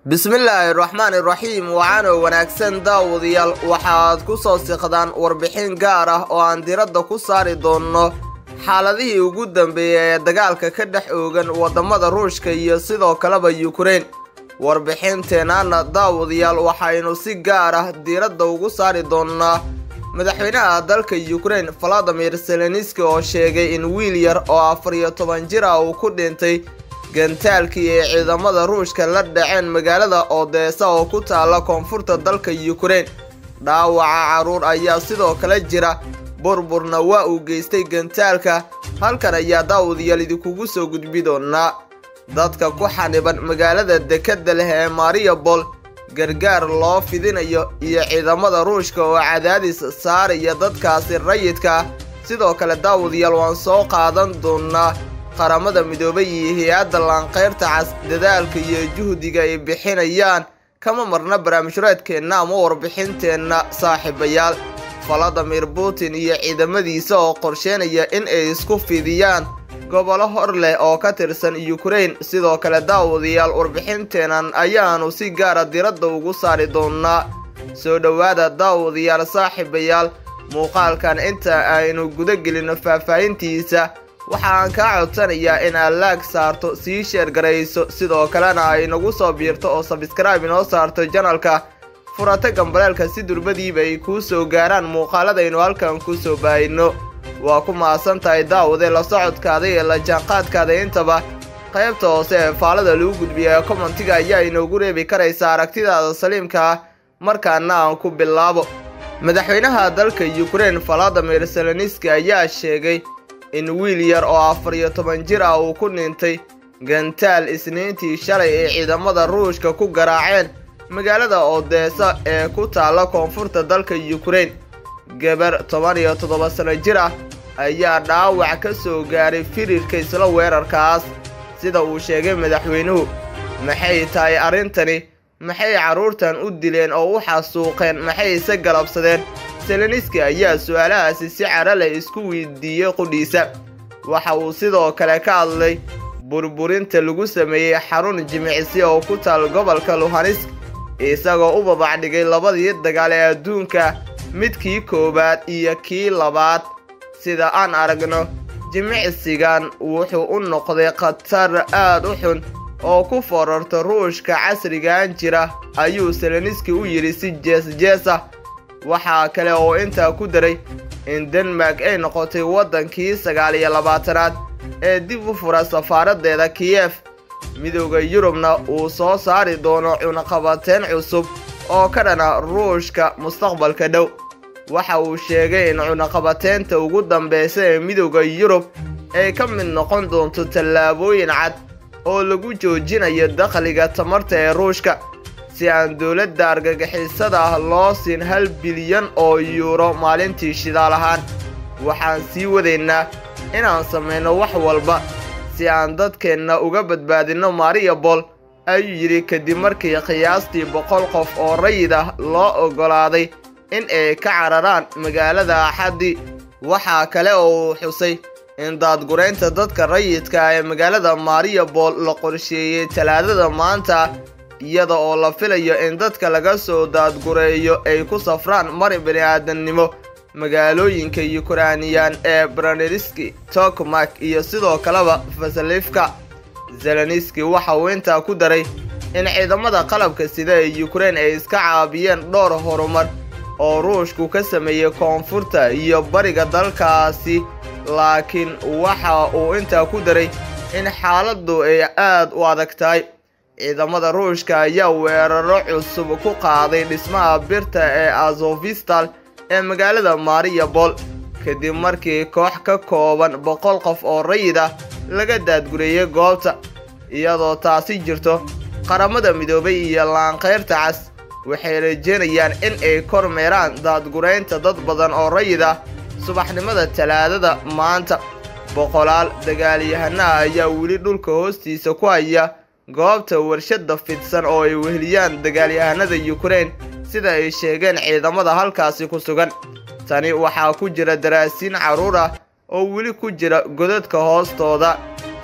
bismillaahi raxmaani raxiim waxaanoo wanaagsan daawadayaal waxaad ku soo siqdaan warbixin gaar ah oo aan diradda ku saari doonno xaaladihii ugu dambeeyey ee dagaalka ka dhex oogan waddamada ruushka iyo sidoo kaleba yukrain warbixinteennaana daawadayaal waxaynu si gaar ah diiradda ugu saari doonnaa madaxweynaha dalka yukrain valadimir seleniski oo sheegay in wiil yar oo afar iyo toban jir ah uu ku dhintay gantaalkii ay ciidamada ruushka la dhaceen magaalada odeesa oo ku taala koonfurta dalka yukrain dhaawaca carruur ayaa sidoo kale jira burburna waa uu geystay gantaalka halkan ayaa daawadayaal idinkugu soo gudbi doonaa dadka ku xaniban magaalada dekadda leh ee mariabol gargaar loo fidinayo iyo ciidamada ruushka oo cadaadis saaraya dadkaasi rayidka sidoo kale daawadayaal waan soo qaadan doonaa qaramada midoobay iyo hay-adda laanqayrta cas dadaalka iyo juhdiga ay bixinayaan kama marna barnaamijreedkeenna ama warbixinteenna saaxiibayaal valadimir putin iyo ciidamadiisa oo qorsheynaya in ay isku fidiyaan gobollo hor leh oo ka tirsan yukrain sidoo kale daawadayaal warbixinteennan ayaanu si gaara diradda ugu saari doonaa soo dhowaada daawadayaal saaxiibayaal muuqaalkan inta aynu guda gelino faahfaahintiisa waxaan kaa codsanayaa in aad laag saarto sii sheergarayso sidoo kalena ay nagu soo biirto oo sabskraibe inoo saarto janalka furata gambaleelka si durbadiiba ay kuu soo gaaraan muuqaaladaynu halkan ku soo baahino waa ku mahadsan tahay daawade la socodkaada iyo la jaanqaadkaada intaba qaybta hoose ee faalada lagu gudbiya ee kommentiga ayaa inoogu reebi karaysa aragtidaada saliimka ah markaana aan ku bilaabo madaxweynaha dalka yukrain valadimir seleniski ayaa sheegay in wiil yar oo afar iyo toban jir ah uu ku dhintay gantaal isniintii shalay ay ciidamada ruushka ku garaaceen magaalada odeesa ee ku taalla koonfurta dalka yukrain gabar toban iyo toddoba sano jir ah ayaa dhaawac ka soo gaaray firirka isla weerarkaas sida uu sheegay madaxweynuhu maxay tahay arrintani maxay carruurtan u dileen oo u xasuuqeen maxay ise galabsadeen seleniski ayaa su-aalahaasi si cara leh isku weydiiyey qudhiisa waxa uu sidoo kale ka hadlay burburinta lagu sameeyey xarun jimicsi oo ku taal gobolka luhanisk isagoo u babacdhigay labadii dagaal ee adduunka midkii koowaad iyo kii labaad sida aan aragno jimicsigan wuxuu u noqday khatar aad u xun oo ku forarta ruushka casrigan jira ayuu seleniski u yidhi si jees-jees ah waxaa kale oo intaa ku daray in denmark ay noqotay waddankii sagaal iyo labaatanaad ee dib u fura safaaraddeeda kiyef midooda yurubna uu soo saari doono cunaqabateen cusub oo ka dhana ruushka mustaqbalka dhow waxa uu sheegay in cunaqabateynta ugu dambeysa ee midooda yurub ay ka mid noqon doonto tallaabooyin cad oo lagu joojinayo dakhliga tamarta ee ruushka si aan dowladda argagixisada ah loo siin hal bilyan oo yuuro maalintii shidaal ahaan waxaan sii wadaynaa inaan samayno wax walba si aan dadkeenna uga badbaadinno mariabol ayuu yidhi kadib markii qiyaastii boqol qof oo rayid ah loo oggolaaday in ay ka cararaan magaalada axaddii waxaa kale oo uu xusay in daadguraynta dadka rayidka ee magaalada mariabol la qorsheeyey talaadada maanta iyada oo la filayo in dadka laga soo daadgureeyo ay ku safraan mari bini'aadamnimo magaalooyinka yukrainiyan ee braneriski tokmak iyo sidoo kaleba fasalifka zeleniski waxa uu intaa ku daray in ciidamada qalabka sida ee yukrain ay iska caabiyeen dhowr horumar oo ruushku ka sameeyey koonfurta iyo bariga dalkaasi laakiin waxa uu intaa ku daray in xaaladdu ay aad u adag tahay ciidamada ruushka ayaa weeraro cusub ku qaaday dhismaha birta ee azofistal ee magaalada mariabol kadib markii koox ka kooban boqol qof oo rayid ah laga daadgureeyey goobta iyadoo taasi jirto qaramada midoobay iyo laanqayrta cas waxay rajeynayaan in ay kormeeraan daadguraynta dad badan oo rayid ah subaxnimada talaadada maanta boqolaal dagaalyahanaha ayaa weli dhulka hoostiisa ku haya goobta warshadda fidsan oo ay weheliyaan dagaalyahanada yukrain sida ay sheegeen ciidamada halkaasi ku sugan tani waxaa ku jira daraasiin carruur ah oo weli ku jira godadka hoostooda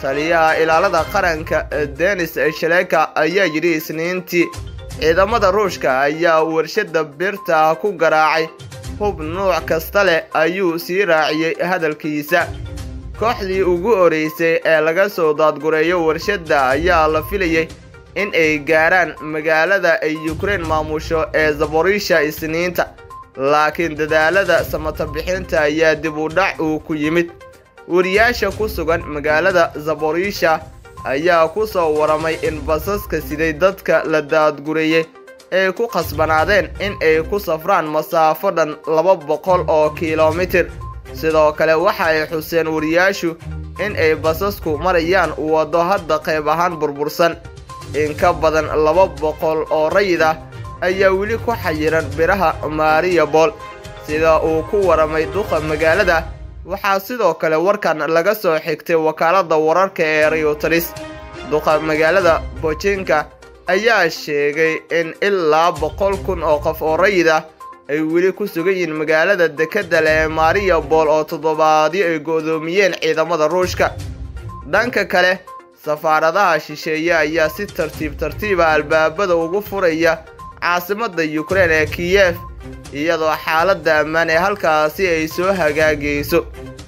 taliyaha ilaalada qaranka denis shaleka ayaa yidhi isniintii ciidamada ruushka ayaa warshada birta ku garaacay hub nuuc kasta leh ayuu sii raaciyey hadalkiisa kooxdii ugu horeysay ee laga soo daadgureeyo warshadda ayaa la filayay in ay gaaraan magaalada ay yukrain maamusho ee zaborisha isniinta laakiin dadaalada samata bixinta ayaa dib u dhac uu ku yimid wariyaasha ku sugan magaalada zaborisha ayaa ku soo waramay in basaska siday dadka la daadgureeyey ay ku khasbanaadeen in ay ku safraan masaafo dhan laba boqol oo kilomitir sidoo kale waxa ay xuseen wariyaashu in ay basasku marayaan waddo hadda qayb ahaan burbursan in ka badan laba boqol oo rayid ah ayaa weli ku xayiran biraha mariabol sida uu ku waramay duqa magaalada waxaa sidoo kale warkan laga soo xigtay wakaaladda wararka ee reuteris duqa magaalada bojinka ayaa sheegay in ilaa boqol kun oo qof oo rayid ah ay weli ku sugan yihiin magaalada dekedda le ee mariabol oo toddobaadyo ay go'doomiyeen ciidamada ruushka dhanka kale safaaradaha shisheeye ayaa si tartiib tartiiba albaabada ugu furaya caasimadda yukrain ee kiyef iyadoo xaaladda ammaan ee halkaasi ay soo hagaagayso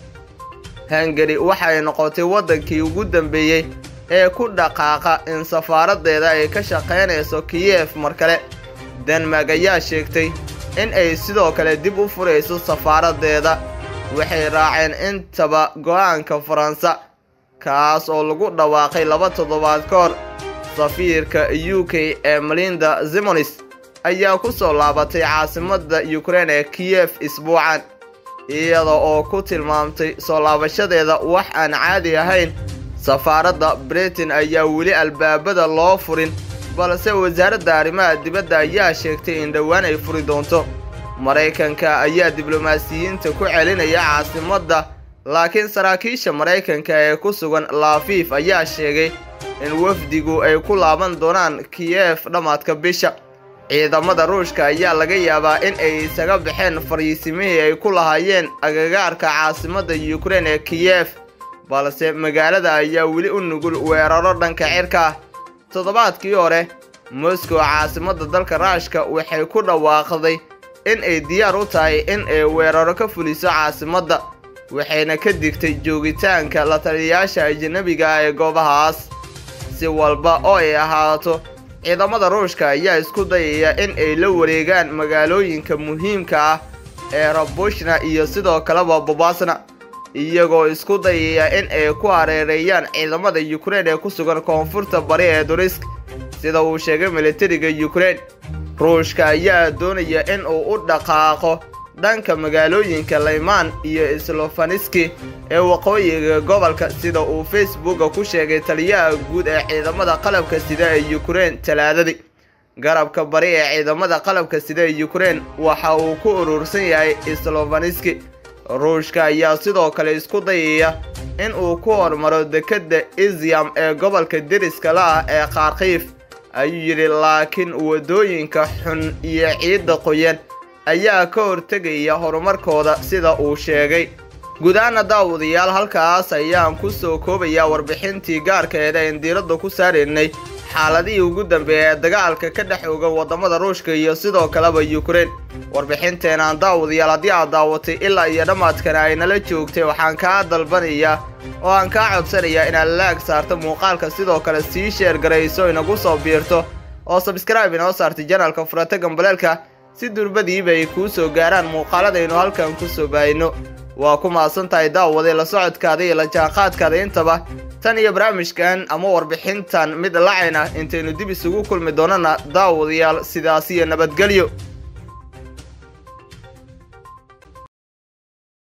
hungari waxay noqotay waddankii ugu dambeeyey ee ku dhaqaaqa in safaaradeeda ay ka shaqaynayso kiyef mar kale denmark ayaa sheegtay in ay sidoo kale dib u furayso safaaradeeda waxay raaceen intaba go'aanka faransa kaas oo lagu dhawaaqay laba toddobaad ka hor safiirka u k ee melinda zimonis ayaa ku soo laabatay caasimadda yukrain ee kiyef isbuucan iyada oo ku tilmaamtay soo laabashadeeda wax aan caadi ahayn safaaradda britain ayaa weli albaabada loo furin balse wasaaradda arrimaha dibadda ayaa sheegtay in dhowaan ay furi doonto maraykanka ayaa diblomaasiyiinta ku celinaya caasimadda laakiin saraakiisha maraykanka ee ku sugan laafiif ayaa sheegay in wafdigu ay ku laaban doonaan kiyef dhammaadka bisha ciidamada ruushka ayaa laga yaabaa in ay isaga baxeen fariisimihii ay ku lahaayeen agagaarka caasimadda yukrain ee kiyef balse magaalada ayaa weli u nugul weeraro dhanka cirka ah toddobaadkii hore moscow caasimadda dalka raashka waxay ku dhawaaqday in ay diyaar u tahay in ay weeraro ka fuliso caasimadda waxayna ka digtay joogitaanka la taliyayaasha ajanabiga ah ee goobahaas si walba oo ay ahaato ciidamada ruushka ayaa isku dayaya in ay la wareegaan magaalooyinka muhiimka ah ee rabushna iyo sidoo kaleba bobasna iyagoo isku dayaya in ay ku hareereeyaan ciidamada yukrain ee ku sugan koonfurta bari ee durisk sida uu sheegay militariga yukrain ruushka ayaa doonaya in uu u dhaqaaqo dhanka magaalooyinka laymaan iyo slofaniski ee waqooyiga gobolka sida uu facebooka ku sheegay taliyaha guud ee ciidamada qalabka sida ee yukrain talaadadii garabka bari ee ciidamada qalabka sida ee yukrain waxa uu ku urursan yahay slofaniski ruushka ayaa sidoo kale isku dayaya in uu ku hormaro dekedda izyam ee gobolka deriska la ah ee kharkiif ayuu yidhi laakiin waddooyinka xun iyo ciidda qoyan ayaa ka hortegaya horumarkooda sida uu sheegay gudaana daawadayaal halkaas ayaan ku soo koobayaa warbixintii gaarkeeda een diiradda ku saaraynay xaaladihii ugu dambeeya ee dagaalka ka dhex oga waddamada ruushka iyo sidoo kaleba yukrain warbixinteenaan daawadayaal haddii aad daawatay ilaa iyo dhammaadkana ay nala joogtay waxaan kaa dalbanayaa oo aan kaa codsanayaa inaad laag saarto muuqaalka sidoo kale sii sheer garayso inagu soo biirto oo sabskraibe inoo saartay janalka furata gambaleelka si durbadiiba ay kuu soo gaaraan muuqaaladaynu halkan ku soo baahino waa ku mahadsan tahay daawaday la socodkaada iyo la jaanqaadkaada intaba tan iyo barnaamijkan ama warbixintan mid lacayn ah intaynu dib isugu kulmi doonana daawadayaal sidaas iyo nabadgelyo